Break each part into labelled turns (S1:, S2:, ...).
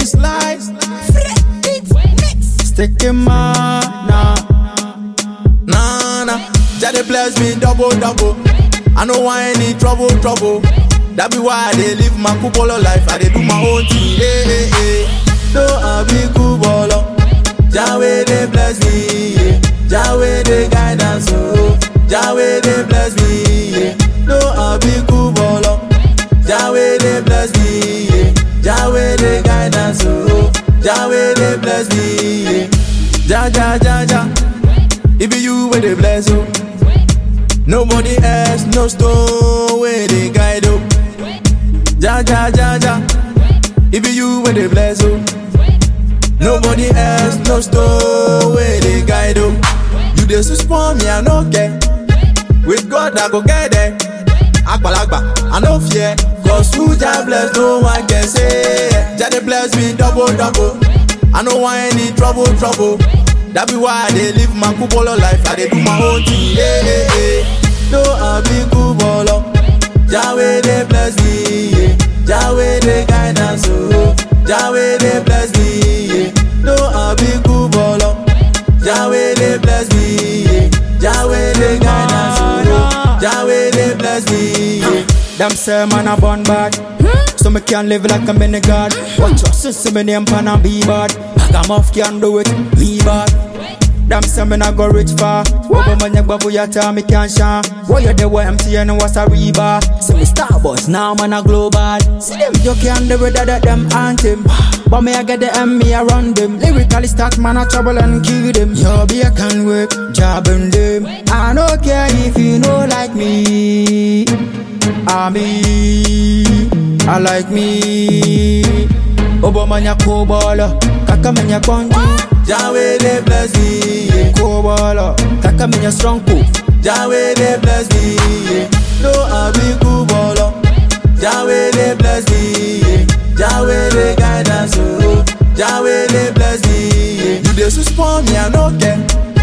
S1: baseline. Stick in my nah. Nah, nah. Jah dey bless me double, double. I no want any trouble, trouble. That be why I dey live my kupolo life. I dey do my own thing. Hey, hey, hey. No, I be kubolo. Jah wey dey bless me. Yeah. Jah wey dey guidance. Oh. Jah wey dey bless me. Yeah. No, I be kubolo. Jah wey dey bless me. Yeah. Jah wey dey guidance. Oh. Jah wey dey bless me. Yeah. Jah, Jah, Jah, Jah. It be you where they bless you. Nobody else, no stone where they guide you. Ja ja ja ja. It be you where they bless you. Nobody else, no stone where they guide you. You dey suspend me, I no care. With God I go get there. Agbalagba, I no fear. Cause who Jah bless, no one can say. Jah dey bless me double double. I no want any trouble trouble. That be why I dey live my kupolo life. I dey do my own thing. Yeah, yeah, yeah. No, I be kubolo. Jah wey dey bless me. Yeah. Jah wey dey guidance. Oh. Jah wey dey bless me. Yeah. No, I be kubolo. Jah wey dey bless me. Yeah. Jah wey dey guidance. Oh. Jah wey dey bless me. Yeah.
S2: Them say man a born bad So me can live like a mini god Watch your sister me name pan and be bad Ragamuff can do it, me bad Them say me not go rich far Over my neck but ya tell me can shine What you do with MTN was a reba See me star boss now man a global See them you can do it that them anthem But me I get the M me I run them Lyrically start man a trouble and kill them Yo be a can work, job and them I don't care if you know like me I me, I like me. Obamanya kobala, kaka menya kwanju.
S1: Jah wey dey bless me. Yeah.
S2: Kobala, kaka menya strong ko.
S1: Jah wey dey bless me. Yeah. No, I be kubolo. Jah wey dey bless me. Yeah. Jah wey dey guidance. Oh. Jah wey dey bless me. Yeah. You dey suspend me, I no care.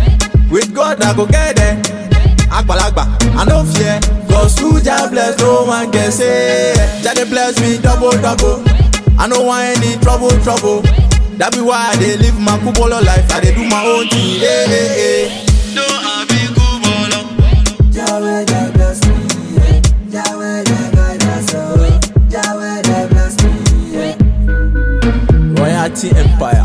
S1: With God, I go get there. Agbalagba, I no fear. Cause who Jah bless, no one can say. Jah dey bless me double, double. I no want any trouble, trouble. That be why I dey live my kubolo life. I dey do my own thing. Yeah, yeah, yeah. No, I be kubolo.
S3: Jah wey dey bless me, yeah. Jah wey dey guide us, oh. Jah wey dey bless me, yeah.
S1: Royalty Empire.